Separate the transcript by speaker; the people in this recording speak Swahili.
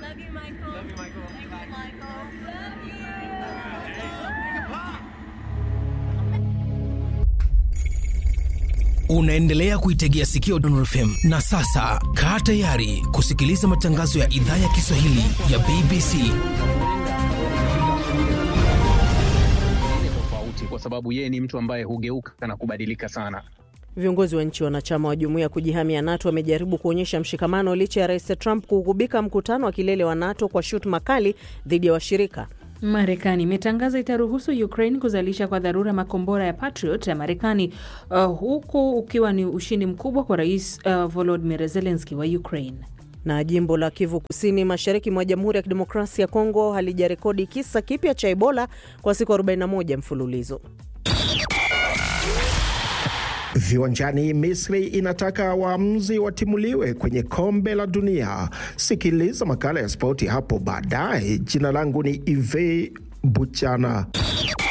Speaker 1: Love you, Michael. Love you, Michael. Thank you, Michael. Love you.
Speaker 2: Unaendelea kuitegea sikio Dondor FM na sasa kaa tayari kusikiliza matangazo ya idhaa ya Kiswahili ya BBC.
Speaker 3: tofauti kwa sababu yeye ni mtu ambaye hugeuka na kubadilika sana.
Speaker 4: Viongozi wa nchi wanachama wa jumuiya ya kujihamia NATO wamejaribu kuonyesha mshikamano licha ya rais Trump kugubika mkutano wa kilele wa NATO kwa shutuma kali dhidi ya washirika.
Speaker 5: Marekani imetangaza itaruhusu Ukraine kuzalisha kwa dharura makombora ya Patriot ya Marekani, uh, huku ukiwa ni ushindi mkubwa kwa rais uh, Volodymyr Zelensky wa Ukraine.
Speaker 4: Na jimbo la Kivu Kusini, mashariki mwa Jamhuri ya Kidemokrasia ya Kongo halijarekodi kisa kipya cha Ebola kwa siku 41 mfululizo.
Speaker 6: Viwanjani, Misri inataka waamuzi watimuliwe kwenye kombe la dunia. Sikiliza makala ya spoti hapo baadaye. Jina langu ni Ive Buchana.